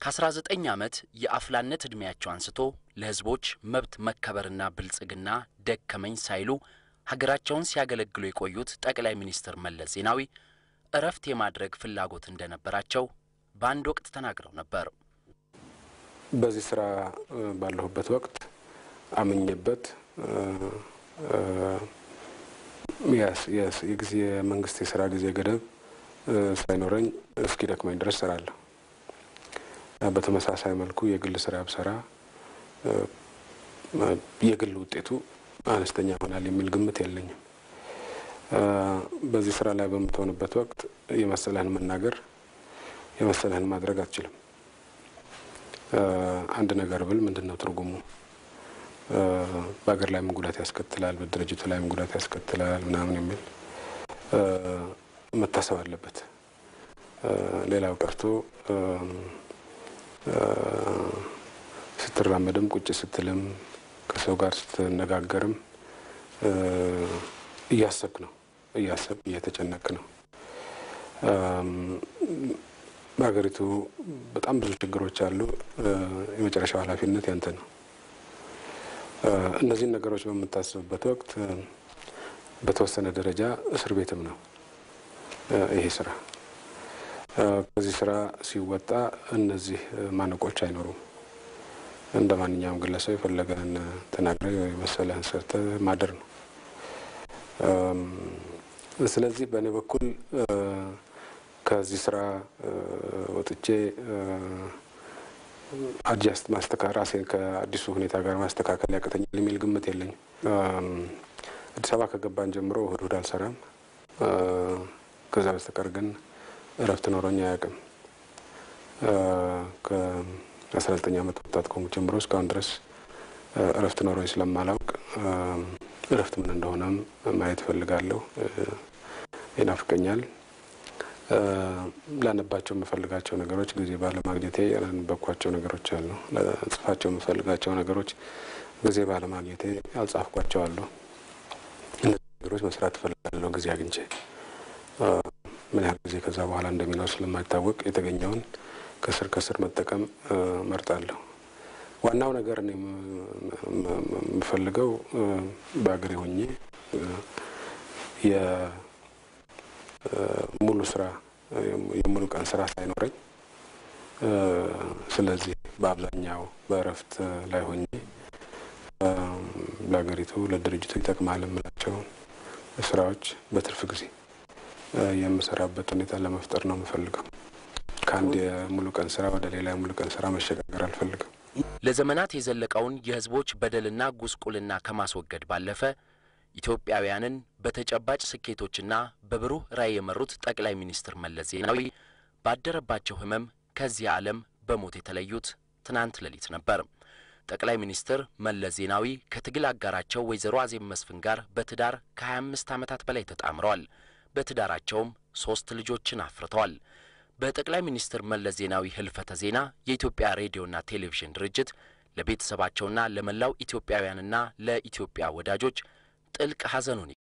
ከ19 ዓመት የአፍላነት ዕድሜያቸው አንስቶ ለሕዝቦች መብት መከበርና ብልጽግና ደከመኝ ሳይሉ ሀገራቸውን ሲያገለግሉ የቆዩት ጠቅላይ ሚኒስትር መለስ ዜናዊ እረፍት የማድረግ ፍላጎት እንደነበራቸው በአንድ ወቅት ተናግረው ነበር። በዚህ ስራ ባለሁበት ወቅት አምኜበት የጊዜ የመንግስት የስራ ጊዜ ገደብ ሳይኖረኝ እስኪ ደክመኝ ድረስ እሰራለሁ። በተመሳሳይ መልኩ የግል ስራ ብሰራ የግል ውጤቱ አነስተኛ ይሆናል የሚል ግምት የለኝም። በዚህ ስራ ላይ በምትሆንበት ወቅት የመሰለህን መናገር የመሰለህን ማድረግ አትችልም። አንድ ነገር ብል ምንድን ነው ትርጉሙ? በሀገር ላይ ምን ጉዳት ያስከትላል፣ በድርጅቱ ላይ ምን ጉዳት ያስከትላል ምናምን የሚል መታሰብ አለበት። ሌላው ቀርቶ ስትራመድም ቁጭ ስትልም ከሰው ጋር ስትነጋገርም እያሰብክ ነው እያሰብ እየተጨነቅ ነው። በሀገሪቱ በጣም ብዙ ችግሮች አሉ። የመጨረሻው ኃላፊነት ያንተ ነው። እነዚህን ነገሮች በምታስብበት ወቅት በተወሰነ ደረጃ እስር ቤትም ነው ይሄ ስራ። ከዚህ ስራ ሲወጣ እነዚህ ማነቆች አይኖሩም። እንደ ማንኛውም ግለሰብ የፈለገህን ተናግረህ የመሰለህን ሰርተህ ማደር ነው። ስለዚህ በእኔ በኩል ከዚህ ስራ ወጥቼ አድጃስት ማስተካከል ራሴን ከአዲሱ ሁኔታ ጋር ማስተካከል ያቅተኛል የሚል ግምት የለኝም። አዲስ አበባ ከገባን ጀምሮ እሁድ እሁድ አልሰራም። ከዛ በስተቀር ግን እረፍት ኖሮኝ አያውቅም። ከአስራ ዘጠኝ ዓመት ወጣት ከሆንኩ ጀምሮ እስካሁን ድረስ እረፍት ኖሮኝ ስለማላውቅ እረፍት ምን እንደሆነም ማየት እፈልጋለሁ። ይናፍቀኛል። ላነባቸው የምፈልጋቸው ነገሮች ጊዜ ባለማግኘቴ ያላነበብኳቸው ነገሮች አሉ። ለጽፋቸው የምፈልጋቸው ነገሮች ጊዜ ባለማግኘቴ ያልጻፍኳቸው አሉ። እነዚህ ነገሮች መስራት እፈልጋለሁ ጊዜ አግኝቼ። ምን ያህል ጊዜ ከዛ በኋላ እንደሚኖር ስለማይታወቅ የተገኘውን ከስር ከስር መጠቀም መርጣለሁ። ዋናው ነገር እኔ የምፈልገው በሀገሬ ሆኜ ሙሉ ስራ የሙሉ ቀን ስራ ሳይኖረኝ ስለዚህ በአብዛኛው በእረፍት ላይ ሆኜ ለሀገሪቱ ለድርጅቱ ይጠቅማል የምላቸውን ስራዎች በትርፍ ጊዜ የምሰራበት ሁኔታ ለመፍጠር ነው የምፈልገው። ከአንድ የሙሉ ቀን ስራ ወደ ሌላ የሙሉ ቀን ስራ መሸጋገር አልፈልግም። ለዘመናት የዘለቀውን የሕዝቦች በደልና ጉስቁልና ከማስወገድ ባለፈ ኢትዮጵያውያንን በተጨባጭ ስኬቶችና በብሩህ ራዕይ የመሩት ጠቅላይ ሚኒስትር መለስ ዜናዊ ባደረባቸው ሕመም ከዚህ ዓለም በሞት የተለዩት ትናንት ሌሊት ነበር። ጠቅላይ ሚኒስትር መለስ ዜናዊ ከትግል አጋራቸው ወይዘሮ አዜብ መስፍን ጋር በትዳር ከ25 ዓመታት በላይ ተጣምረዋል። በትዳራቸውም ሦስት ልጆችን አፍርተዋል። በጠቅላይ ሚኒስትር መለስ ዜናዊ ህልፈተ ዜና የኢትዮጵያ ሬዲዮና ቴሌቪዥን ድርጅት ለቤተሰባቸውና ለመላው ኢትዮጵያውያንና ለኢትዮጵያ ወዳጆች ጥልቅ ሐዘኑን